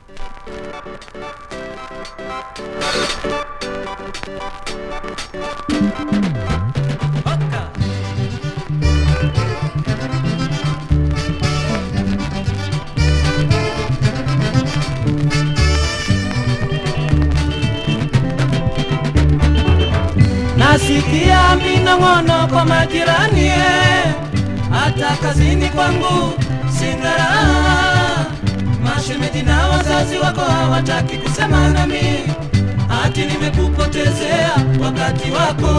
Nasikia minong'ono kwa majirani, eh, hata kazini kwangu sina raha. Mashemeji na wazazi wako hawataki kusema nami, ati nimekupotezea wakati wako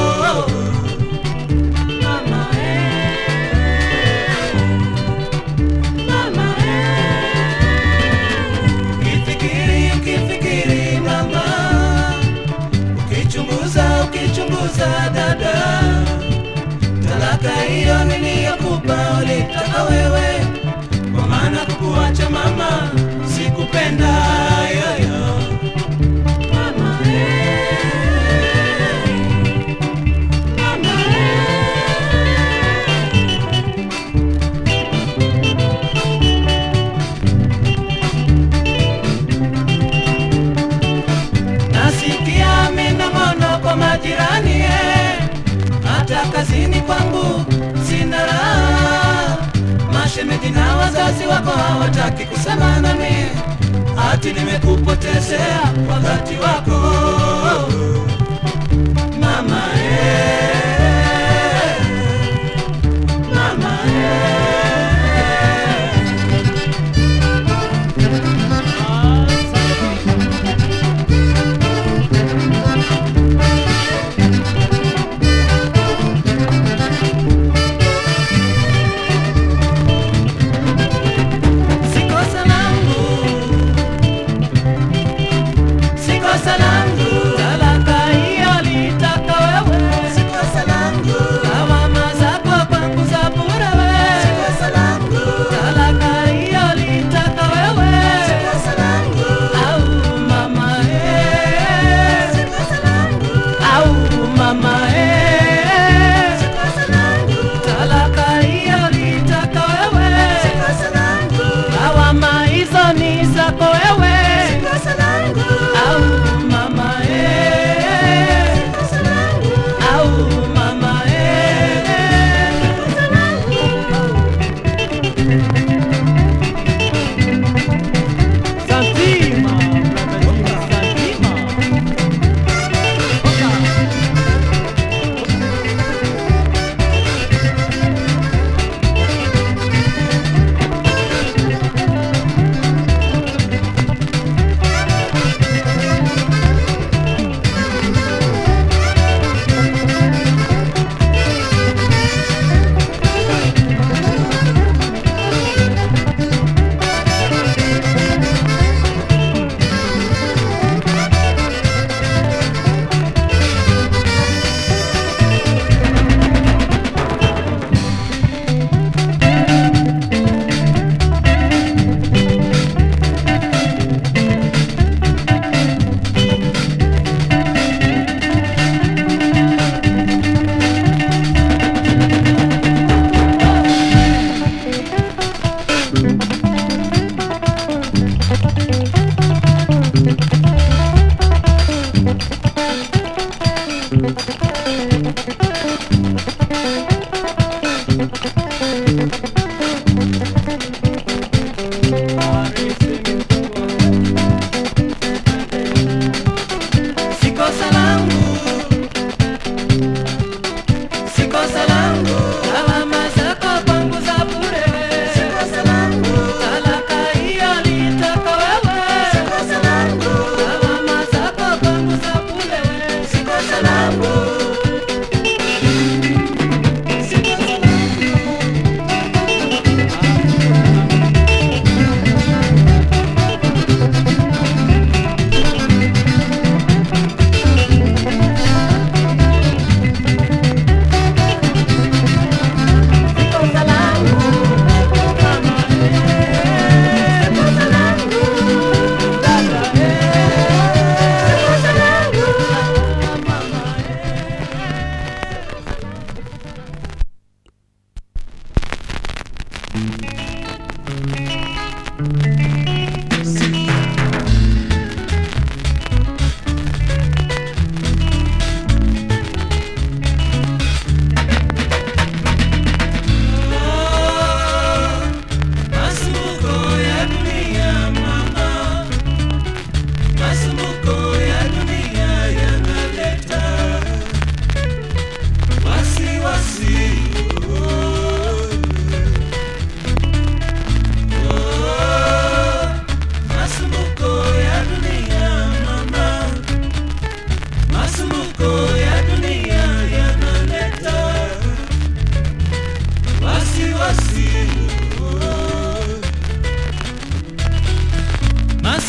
Mama, eh, mama, eh. Ukifikiri, ukifikiri mama ukichunguza ukichunguza dada talaka hiyo niliyokupa ulitaka wewe kwa maana kukuacha mama sikupenda yoyo Mama, eh. Mama, nasikia minong'ono kwa majirani eh, hata kazini kwangu sina raha. Mashemeji na wazazi wako hawataki kusema nami, ati nimekupotezea wakati wako mama eh, mama eh. Sikosa langu, sikosa langu, talaka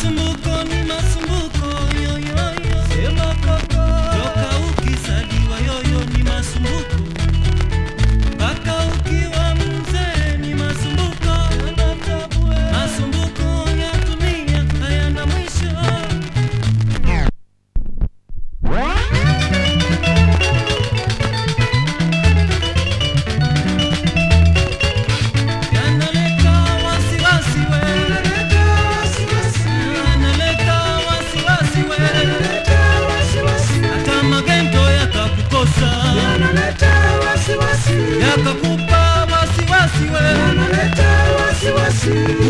Masumbuko ni masumbuko yoyoyo, sema kaka. Toka ukizaliwa yoyo ni masumbuko, mpaka ukiwa mzee ni masumbuko. Masumbuko ya dunia hayana mwisho. Yanaleta wasiwasi we, yanaleta wasiwasi we, hata magendo yakakukosa, yakakupa wasiwasi we,